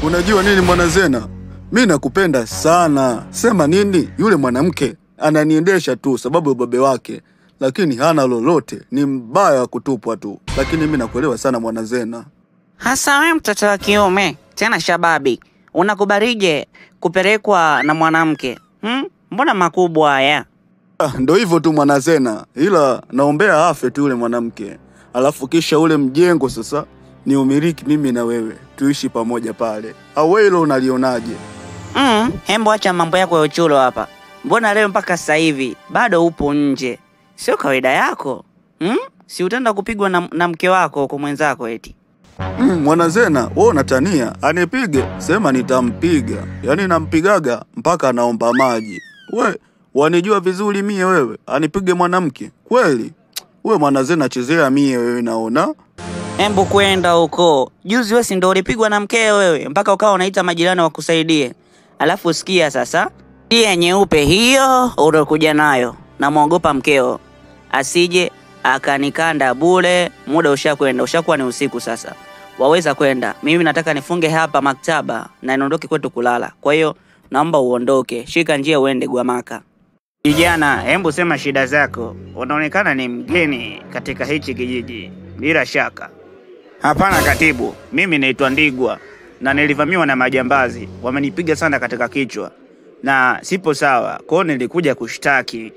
Unajua nini mwanazena, mi nakupenda sana. Sema nini, yule mwanamke ananiendesha tu sababu ya ubabe wake, lakini hana lolote, ni mbaya wa kutupwa tu. Lakini mi nakuelewa sana mwanazena. Hasa wewe mtoto wa kiume tena shababi, unakubarije kupelekwa na mwanamke hmm? Mbona makubwa haya? Ah, ndo hivyo tu mwanazena, ila naombea afe tu yule mwanamke, alafu kisha ule mjengo sasa ni umiliki mimi na wewe, tuishi pamoja pale. Au wewe hilo unalionaje? Mm, hembo acha mambo yako ya uchulo hapa. Mbona leo mpaka sasa hivi bado upo nje? Sio kawaida yako hmm? Si utaenda kupigwa na, na mke wako huko mwenzako eti? Mm, mwanazena, wewe unatania, anipige sema nitampiga, yaani nampigaga mpaka anaomba maji. We wanijua vizuri mie, wewe anipige mwanamke kweli? We mwanazena, chezea mie wewe, naona Hembu kwenda huko. Juzi wewe si ndio ulipigwa na mkeo wewe mpaka ukawa unaita majirani wakusaidie. Alafu sikia sasa, tia nyeupe hiyo ulokuja nayo, namwogopa mkeo asije akanikanda bure. Muda ushakwenda, ushakuwa ni usiku sasa, waweza kwenda. Mimi nataka nifunge hapa maktaba na niondoke kwetu kulala. Kwa hiyo naomba uondoke, shika njia uende Gwamaka. Kijana, hembu sema shida zako. Unaonekana ni mgeni katika hichi kijiji, bila shaka. Hapana katibu, mimi naitwa Ndigwa na nilivamiwa na majambazi, wamenipiga sana katika kichwa na sipo sawa, kwa hiyo nilikuja kushtaki.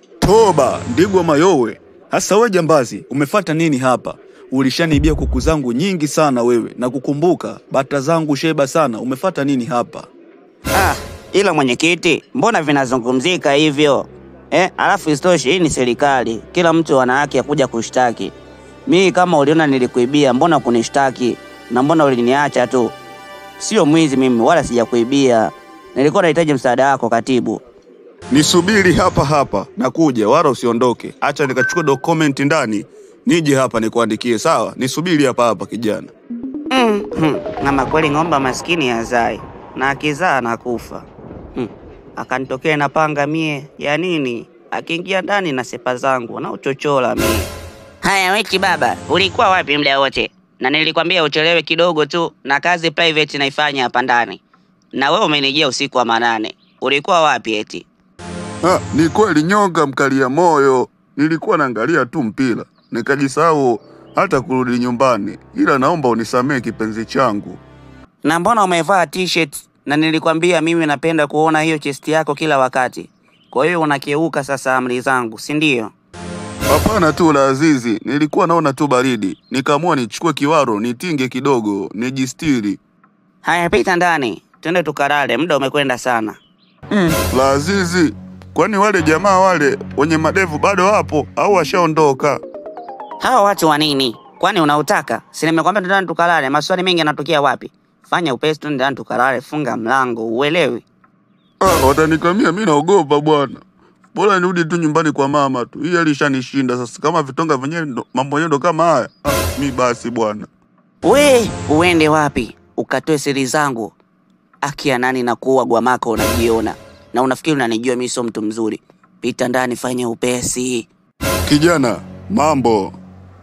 toba. Ndigwa mayowe, hasa we jambazi, umefata nini hapa? Ulishaniibia kuku zangu nyingi sana wewe, na kukumbuka bata zangu sheba sana. Umefata nini hapa? Ah, ila mwenyekiti, mbona vinazungumzika hivyo eh? Alafu isitoshe hii ni serikali, kila mtu ana haki ya kuja kushtaki. Mimi kama uliona nilikuibia, mbona kunishtaki na mbona uliniacha tu? Sio mwizi mimi, wala sijakuibia. Nilikuwa nahitaji msaada wako katibu. Nisubiri hapa hapa, nakuja, wala usiondoke. Acha nikachukua dokumenti ndani, nije hapa nikuandikie. Sawa, nisubiri hapa hapa kijana. Mm, hmm. Ama kweli ng'ombe maskini hazai na akizaa anakufa. Hmm. Akanitokea na panga mie ya nini? Akiingia ndani na sepa zangu na uchochola mie. Haya weki baba, ulikuwa wapi muda wote? Na nilikwambia uchelewe kidogo tu na kazi private naifanya hapa ndani. Na wewe umenijia usiku wa manane. Ulikuwa wapi eti? Ha, ni kweli nyonga mkalia moyo. Nilikuwa naangalia tu mpira nikajisahau hata kurudi nyumbani, ila naomba unisamehe kipenzi changu. Na mbona umevaa t-shirt na nilikwambia mimi napenda kuona hiyo chest yako kila wakati. Kwa hiyo unakeuka sasa amri zangu, si ndio? Hapana tu la Azizi, nilikuwa naona tu baridi, nikaamua nichukue kiwaro nitinge kidogo nijistiri. Haya, pita ndani, twende tukalale, muda umekwenda sana. Mm, la Azizi, kwani wale jamaa wale wenye madevu bado wapo au washaondoka? Hawa watu wa nini? Kwani unautaka? Si nimekwambia ndani tukalale, maswali mengi yanatokea wapi? Fanya upesi, twende ndani tukalale, funga mlango, uelewi? Ah, watanikamia, mi naogopa bwana. Bora nirudi tu nyumbani kwa mama tu, hii alishanishinda sasa. Kama vitonga vyenyewe ndo- mambo yenyewe ndo kama haya, ah, mi basi bwana. We, uende wapi? Ukatoe siri zangu. Akia nani na kuwa Gwamaka unajiona. Na unafikiri unanijua mimi sio mtu mzuri. Pita ndani, fanya upesi. Kijana, mambo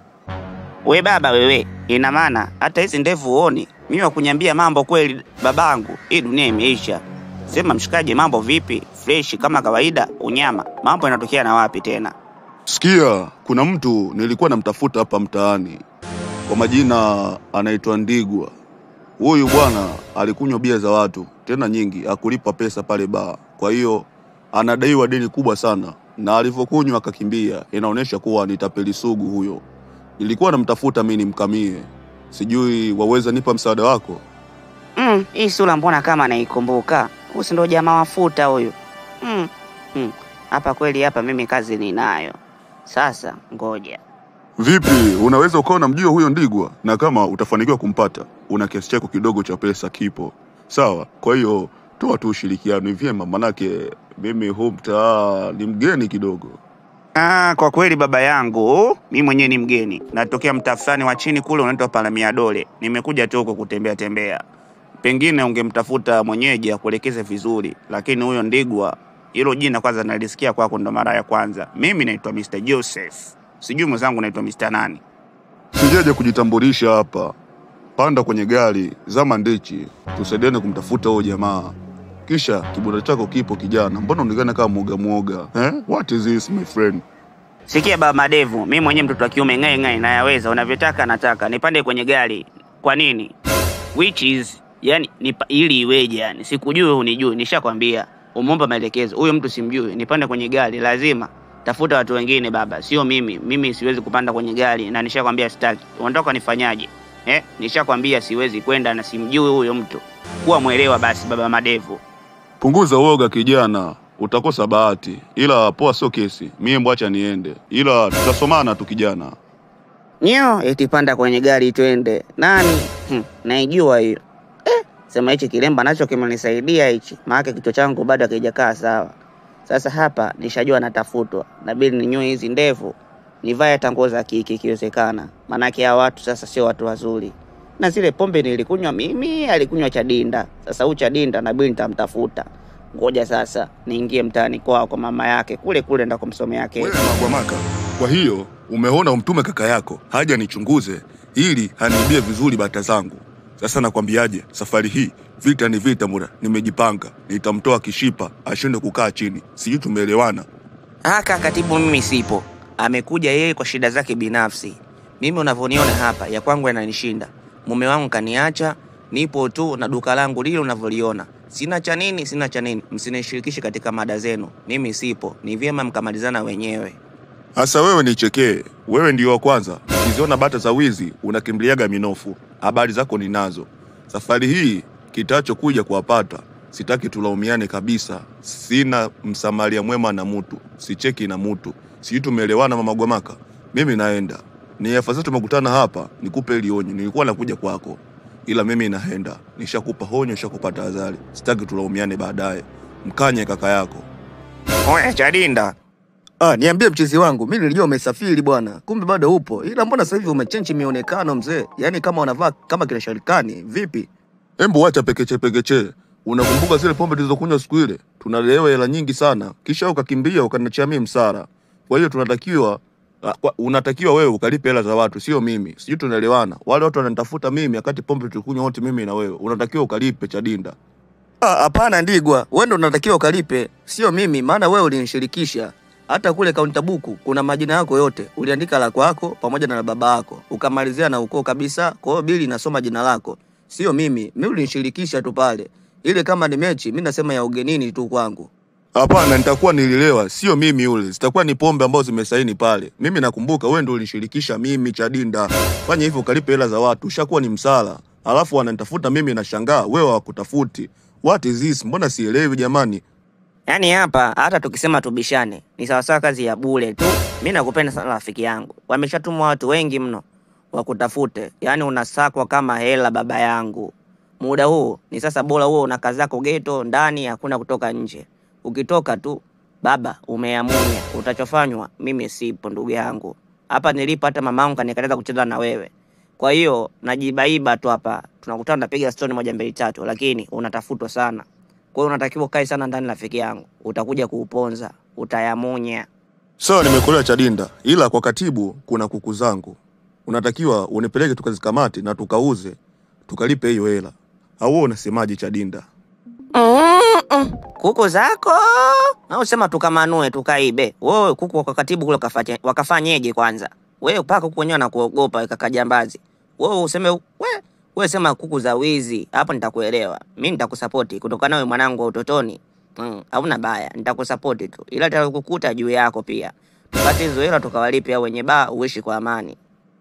We baba wewe, ina maana hata hizi ndevu uoni? Mimi wakunyambia mambo kweli babangu, hii dunia imeisha. Sema mshikaji, mambo vipi? Fresh kama kawaida, unyama. Mambo yanatokea na wapi tena? Sikia, kuna mtu nilikuwa namtafuta hapa mtaani, kwa majina anaitwa Ndigwa. Huyu bwana alikunywa bia za watu tena nyingi, akulipa pesa pale baa. Kwa hiyo anadaiwa deni kubwa sana, na alivyokunywa akakimbia. Inaonyesha kuwa ni tapeli sugu huyo. Nilikuwa namtafuta mimi nimkamie, sijui waweza nipa msaada wako? Mm, hii sura mbona kama naikumbuka? Huyu si ndo jamaa wafuta huyu. Mm, mm. Hapa kweli hapa mimi kazi ninayo. Sasa ngoja. Vipi, unaweza ukawa unamjua huyo Ndigwa, na kama utafanikiwa kumpata, una kiasi chako kidogo cha pesa kipo, sawa? Kwa hiyo toa tu ushirikiano, ni vyema, manake mimi huu mtaa ni mgeni kidogo. Ah, kwa kweli baba yangu, mi mwenyewe ni mgeni. Natokea mtaa fulani wa chini kule unaitwa Palamia Dole. Nimekuja tu huko kutembea tembea. Pengine ungemtafuta mwenyeji akuelekeze vizuri, lakini huyo Ndigwa, hilo jina kwanza nalisikia kwako ndo mara ya kwanza. Mimi naitwa Mr. Joseph. Sijui mwenzangu naitwa Mr. nani. Sijaja kujitambulisha hapa, panda kwenye gari, zama ndichi, tusaidiane kumtafuta huyo jamaa. Kisha kibunda chako kipo kijana, mbona unaonekana kama mwoga mwoga eh? What is this my friend? Sikia baba Madevu, mimi mwenyewe mtoto wa kiume ng'ae ng'ae, nayaweza unavyotaka, nataka nipande kwenye gari. Kwa nini? Which is yani nipa, ili iweje? Yani sikujui unijui, nishakwambia umeomba maelekezo, huyo mtu simjui, nipande kwenye gari lazima tafuta watu wengine baba, sio mimi. Mimi siwezi kupanda kwenye gari na nishakwambia sitaki. Unataka nifanyaje? Eh, nishakwambia siwezi kwenda na simjui huyo mtu. Kuwa mwelewa basi baba Madevu. Punguza uoga kijana, utakosa bahati, ila poa, sio kesi. Mie mbwacha niende, ila tutasomana tu kijana. Nyo, eti panda kwenye gari twende. Nani? Hmm, naijua hiyo. Eh, sema hichi kilemba nacho kimenisaidia hichi. Maana kichwa changu bado hakijakaa sawa. Sasa hapa nishajua natafutwa. Nabidi ninyoe hizi ndevu. Nivae hata nguo za kike ikiwezekana. Maanake hawa watu sasa sio watu wazuri. Na zile pombe nilikunywa mimi, alikunywa Chadinda. Sasa huyu Chadinda nabidi nitamtafuta. Ngoja sasa niingie mtaani kwao kwa mama yake kule kule ndako kumsomea kesi. Wewe Magwamaka, kwa hiyo umeona umtume kaka yako haja nichunguze ili haniibie vizuri bata zangu. Sasa nakwambiaje, safari hii vita ni vita mura, nimejipanga, nitamtoa kishipa ashinde kukaa chini. Sijui tumeelewana? Haka katibu, mimi sipo, amekuja yeye kwa shida zake binafsi. Mimi unavyoniona hapa, ya kwangu yananishinda. Mume wangu kaniacha, nipo tu na duka langu lile unavyoliona. Sina cha nini, sina cha nini, msinishirikishe katika mada zenu. Mimi sipo, ni vyema mkamalizana wenyewe. Sasa wewe nichekee, wewe ndio wa kwanza. Ukiziona bata za wizi unakimbiliaga minofu. Habari zako ninazo. Safari hii kitachokuja kuwapata, sitaki tulaumiane kabisa. Sina msamaria mwema na mutu, sicheki na mutu. Sijui tumeelewana, mama Gwamaka? Mimi naenda, ni afadhali tumekutana hapa, nikupe ili onyo. Nilikuwa nakuja kwako, ila mimi naenda. Nishakupa honyo, nishakupa tahadhari, sitaki tulaumiane baadaye. Mkanye kaka yako. Oye, Chadinda, Ah, niambie mchezi wangu, mimi nilijua umesafiri bwana, kumbe bado upo. Ila mbona sasa hivi umechenji mionekano mzee? Yaani kama wanavaa kama kina Sharikani, vipi? Embu wacha pekeche pekeche. Unakumbuka zile pombe tulizokunywa siku ile? Tunalewa hela nyingi sana, kisha ukakimbia ukaniachia mimi msara. Kwa hiyo tunatakiwa ah, kwa- unatakiwa wewe ukalipe hela za watu, sio mimi. Sijui tunaelewana. Wale watu wananitafuta mimi wakati pombe tulikunywa wote mimi na wewe. Unatakiwa ukalipe Chadinda. Ah, hapana Ndigwa, wewe ndo unatakiwa ukalipe, sio mimi, maana wewe ulinishirikisha. Hata kule kaunta buku kuna majina yako yote, uliandika la kwako pamoja na la baba yako, ukamalizia na ukoo kabisa. Kwa hiyo bili inasoma jina lako, sio mimi. Mimi ulinishirikisha tu pale, ile kama ni mechi, mimi nasema ya ugenini tu kwangu. Hapana, nitakuwa nililewa, sio mimi yule. Zitakuwa ni pombe ambazo zimesaini pale. Mimi nakumbuka wewe ndio ulinishirikisha mimi Chadinda. Fanya hivyo ukalipe hela za watu, ushakuwa ni msala. Alafu wananitafuta mimi nashangaa, wewe hawakutafuti. What is this? Mbona sielewi jamani? yaani hapa hata tukisema tubishane ni sawasawa kazi ya bure tu. Mi nakupenda sana rafiki yangu, wameshatumwa watu wengi mno wakutafute, yaani unasakwa kama hela baba yangu. Muda huu ni sasa, bora huo una kazi zako geto ndani, hakuna kutoka nje. Ukitoka tu baba umeamunya, utachofanywa mimi sipo ndugu yangu. Hapa nilipo hata mamangu kanikataza kucheza na wewe, kwa hiyo najibaiba tu hapa, tunakutana napiga stori moja mbili tatu, lakini unatafutwa sana. Kwa hiyo unatakiwa ukae sana ndani, rafiki yangu, utakuja kuuponza, utayamunya. Sawa, nimekuelewa Chadinda, ila kwa katibu kuna kuku zangu, unatakiwa unipeleke tukazikamate na tukauze tukalipe hiyo hela. Au wewe unasemaje Chadinda? Mm-mm. Kuku zako au sema tukamanue tukaibe? Wewe kuku kwa katibu kule wakafanye- wakafanyeje kwanza? Wewe paka kuku wenyewe anakuogopa kaka jambazi. Wewe useme we, wewe sema kuku za wizi, hapo nitakuelewa. Mimi nitakusapoti kutokana na wewe mwanangu wa utotoni. Mm, hauna baya, nitakusapoti tu. Ila nitakukuta juu yako pia. Tupate hizo hela tukawalipe hao wenye baa uishi kwa amani.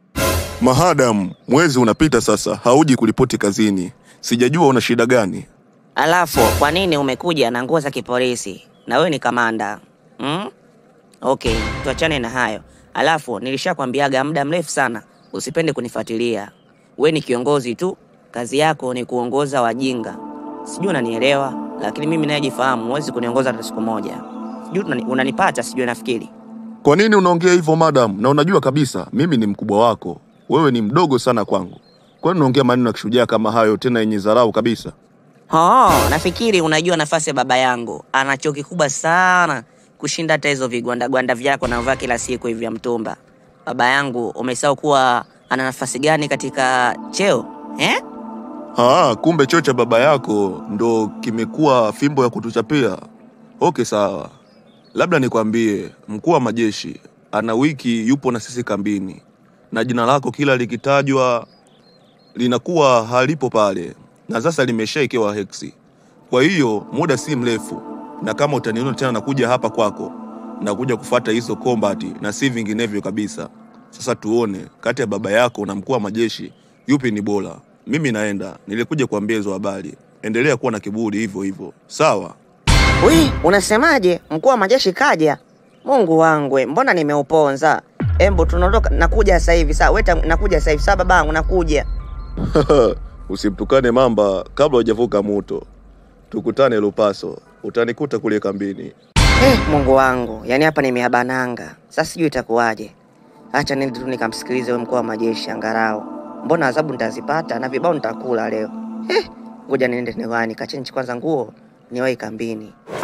Mahadam, mwezi unapita sasa, hauji kulipoti kazini. Sijajua una shida gani. Alafu kwa nini umekuja na nguo za kipolisi na wewe ni kamanda hmm? Okay, tuachane na hayo. Alafu nilishakwambiaga muda mrefu sana usipende kunifuatilia. We ni kiongozi tu, kazi yako ni kuongoza wajinga. Sijui unanielewa, lakini mimi nayejifahamu, huwezi kuniongoza hata siku moja. Sijui unani- unanipata, sijui nafikiri. Kwa nini unaongea hivyo madam? Na unajua kabisa mimi ni mkubwa wako, wewe ni mdogo sana kwangu. Kwa nini unaongea maneno ya kishujaa kama hayo, tena yenye dharau kabisa? Oh, nafikiri unajua nafasi ya baba yangu. Ana cheo kikubwa sana kushinda hata hizo vigwandagwanda vyako navaa kila siku hivi vya mtumba. Baba yangu umesahau kuwa ana nafasi gani katika cheo? eh? Ah, kumbe choo cha baba yako ndo kimekuwa fimbo ya kutuchapia. Okay, sawa. Labda nikwambie, mkuu wa majeshi ana wiki yupo na sisi kambini, na jina lako kila likitajwa linakuwa halipo pale, na sasa limeshaekewa heksi. Kwa hiyo muda si mrefu, na kama utaniona tena nakuja hapa kwako, nakuja kufata hizo kombati na si vinginevyo kabisa. Sasa tuone kati ya baba yako na mkuu wa majeshi yupi ni bora. Mimi naenda, nilikuja kuambia hizo habari. Endelea kuwa na kiburi hivyo hivyo, sawa? Wi, unasemaje? Mkuu wa majeshi kaja? Mungu wangwe, mbona nimeuponza? Embo, tunaondoka, nakuja sasa hivi. Sawa, weta, nakuja sasa hivi. Sawa babangu, nakuja. Usimtukane mamba kabla hujavuka muto. Tukutane Lupaso, utanikuta kule kambini. Eh, Mungu wangu, yaani hapa nimeabananga. Sasa sijui itakuwaje. Acha nende tu nikamsikilize huyo mkuu wa majeshi angarao. Mbona adhabu nitazipata na vibao nitakula leo. Eh, ngoja niende niwani, kachenji kwanza nguo, niwahi kambini.